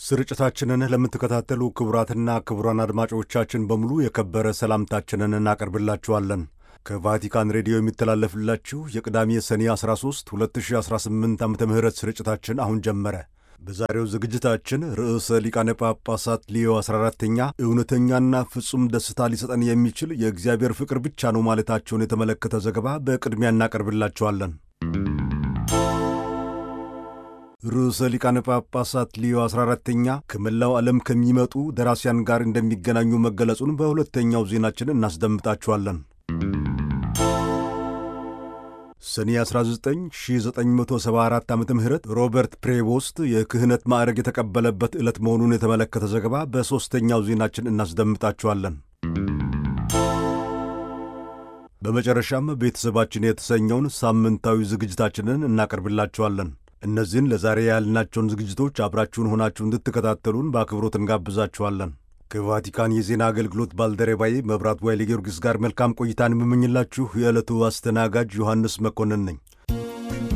ስርጭታችንን ለምትከታተሉ ክቡራትና ክቡራን አድማጮቻችን በሙሉ የከበረ ሰላምታችንን እናቀርብላችኋለን። ከቫቲካን ሬዲዮ የሚተላለፍላችሁ የቅዳሜ ሰኔ 13 2018 ዓ ም ስርጭታችን አሁን ጀመረ። በዛሬው ዝግጅታችን ርዕሰ ሊቃነ ጳጳሳት ሊዮ 14ተኛ እውነተኛና ፍጹም ደስታ ሊሰጠን የሚችል የእግዚአብሔር ፍቅር ብቻ ነው ማለታቸውን የተመለከተ ዘገባ በቅድሚያ እናቀርብላችኋለን። ርዕሰ ሊቃነ ጳጳሳት ሊዮ 14ተኛ ከመላው ዓለም ከሚመጡ ደራሲያን ጋር እንደሚገናኙ መገለጹን በሁለተኛው ዜናችን እናስደምጣችኋለን። ሰኔ 19 1974 ዓ ም ሮበርት ፕሬቮስት የክህነት ማዕረግ የተቀበለበት ዕለት መሆኑን የተመለከተ ዘገባ በሦስተኛው ዜናችን እናስደምጣችኋለን። በመጨረሻም ቤተሰባችን የተሰኘውን ሳምንታዊ ዝግጅታችንን እናቀርብላችኋለን። እነዚህን ለዛሬ ያልናቸውን ዝግጅቶች አብራችሁን ሆናችሁ እንድትከታተሉን በአክብሮት እንጋብዛችኋለን። ከቫቲካን የዜና አገልግሎት ባልደረባዬ መብራት ዋይሌ ጊዮርጊስ ጋር መልካም ቆይታን የምመኝላችሁ የዕለቱ አስተናጋጅ ዮሐንስ መኮንን ነኝ።